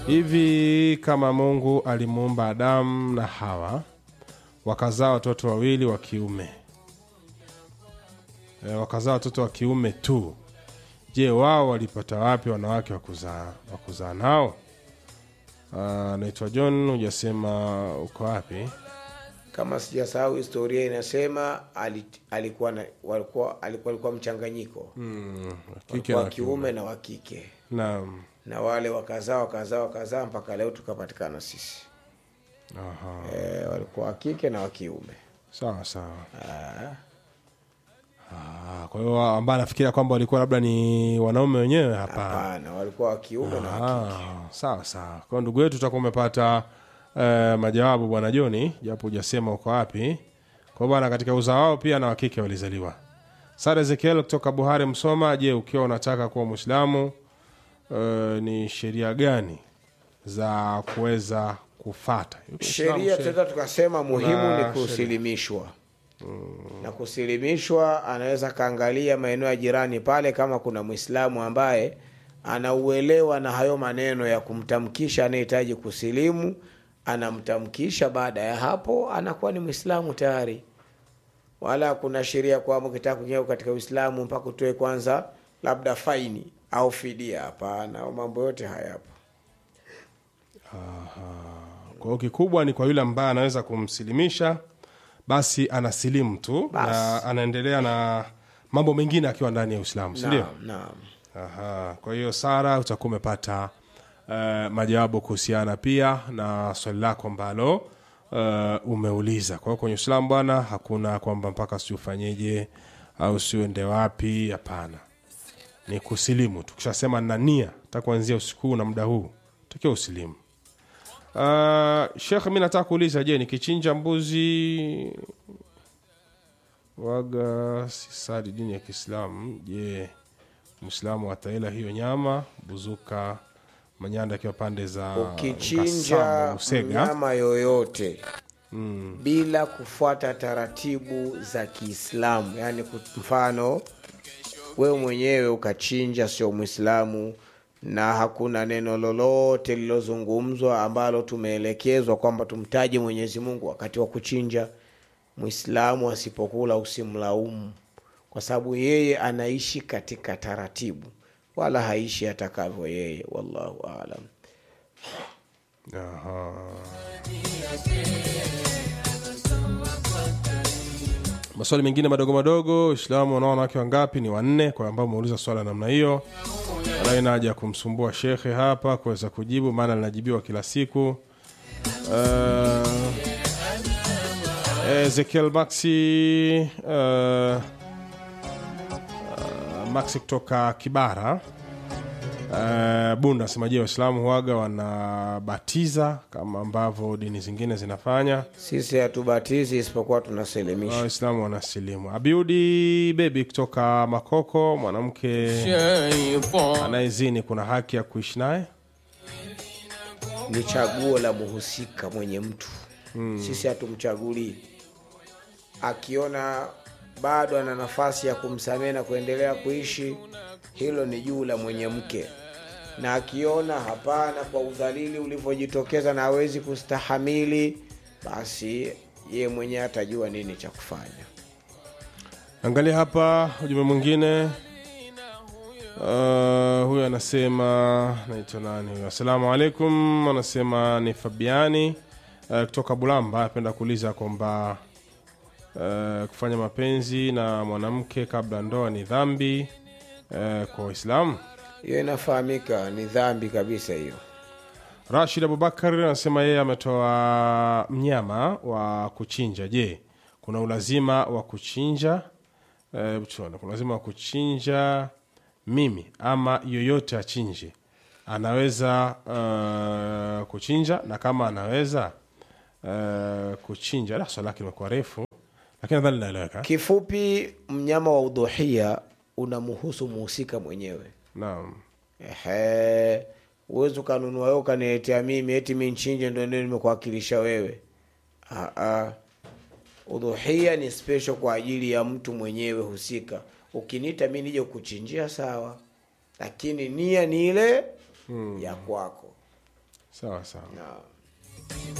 hivi kama mungu alimuumba adamu na hawa wakazaa watoto wawili wa kiume e, wakazaa watoto wa kiume tu je wao walipata wapi wanawake wa kuzaa wa kuzaa nao Ah, naitwa john hujasema uko wapi kama sijasahau historia inasema ali- alikuwa na, walikuwa, alikuwa, alikuwa mchanganyiko mm, kike wa na kiume na wa kike naam na wale wakazaa wakazaa wakazaa mpaka leo tukapatikana sisi aha e, walikuwa wa kike na wa kiume sawa sawa Ah, Ah, kwa hiyo ambaye anafikiria kwamba walikuwa labda ni wanaume wenyewe hapana hapana walikuwa wa kiume na wa kike Ah, sawa sawa kwa hiyo ndugu yetu utakuwa umepata eh, majawabu bwana joni japo hujasema uko wapi kwa bwana katika uzao wao pia na wakike walizaliwa sara ezekiel kutoka buhari msoma je ukiwa unataka kuwa mwislamu eh, ni sheria gani za kuweza kufata sheria tunaweza tukasema muhimu Kuna ni kusilimishwa na kusilimishwa anaweza akaangalia maeneo ya jirani pale kama kuna mwislamu ambaye anauelewa na hayo maneno ya kumtamkisha anayehitaji kusilimu anamtamkisha baada ya hapo anakuwa ni mwislamu tayari wala kuna sheria kwamba ukitaka kuingia katika uislamu mpaka utoe kwanza labda faini au fidia hapana au mambo yote hayapo kwa hiyo kikubwa ni kwa yule ambaye anaweza kumsilimisha basi anasilimu tu Basi. na anaendelea na mambo mengine akiwa ndani ya uislamu sindio naam naam Aha, kwa hiyo Sara utakuwa umepata uh, majawabu kuhusiana pia na swali lako ambalo uh, umeuliza. Kwa hiyo kwenye Uislamu bwana, hakuna kwamba mpaka si ufanyeje au siuende wapi. Hapana, ni kusilimu. Tukishasema na nia ta kuanzia usiku huu na muda huu takiwa usilimu. Uh, Shekh, mi nataka kuuliza, je, nikichinja mbuzi waga sisadi dini ya Kiislamu, je mwislamu ataila hiyo nyama buzuka manyanda akiwa pande za Nkasamo, ukichinja Busega. mnyama yoyote mm. bila kufuata taratibu za kiislamu yaani ku- mfano wewe mwenyewe ukachinja sio mwislamu na hakuna neno lolote lilozungumzwa ambalo tumeelekezwa kwamba tumtaje mwenyezi mungu wakati wa kuchinja mwislamu asipokula usimlaumu kwa sababu yeye anaishi katika taratibu wala haishi atakavyo yeye wallahu alam Aha. maswali mengine madogo madogo uislamu wanao wanawake wangapi ni wanne kwa ambao umeuliza swala la namna hiyo wala ina haja ya kumsumbua shekhe hapa kuweza kujibu maana linajibiwa kila siku uh, ezekiel maxi uh, maxi kutoka kibara uh, bunda asema je waislamu huaga wanabatiza kama ambavyo dini zingine zinafanya sisi hatubatizi isipokuwa tunaselimisha waislamu wanasilimu abiudi bebi kutoka makoko mwanamke anayezini kuna haki ya kuishi naye ni chaguo la muhusika mwenye mtu hmm. sisi hatumchagulii akiona bado ana nafasi ya kumsamehe na kuendelea kuishi hilo ni juu la mwenye mke na akiona hapana kwa udhalili ulivyojitokeza na hawezi kustahamili basi ye mwenyewe atajua nini cha kufanya angalia hapa ujumbe mwingine uh, huyu anasema naitwa nani huyu assalamu alaikum anasema ni fabiani uh, kutoka bulamba apenda kuuliza kwamba uh, kufanya mapenzi na mwanamke kabla ndoa ni dhambi uh, kwa waislamu hiyo inafahamika ni dhambi kabisa hiyo rashid abubakar anasema yeye ametoa mnyama wa kuchinja je kuna ulazima wa kuchinja eh, tuone, kuna ulazima wa kuchinja mimi ama yoyote achinje anaweza uh, kuchinja na kama anaweza uh, kuchinja la swali lake limekuwa refu lakini nadhani linaeleweka kifupi mnyama wa udhuhia unamhusu muhusika mwenyewe naam Ehe, uwezi ukanunua wewe ukaniletea mimi eti mi nchinje ndo ndio nimekuwakilisha wewe Aa, udhuhia ni special kwa ajili ya mtu mwenyewe husika ukiniita mi nije kuchinjia sawa lakini nia ni ile hmm. ya kwako sawa sawa Naam.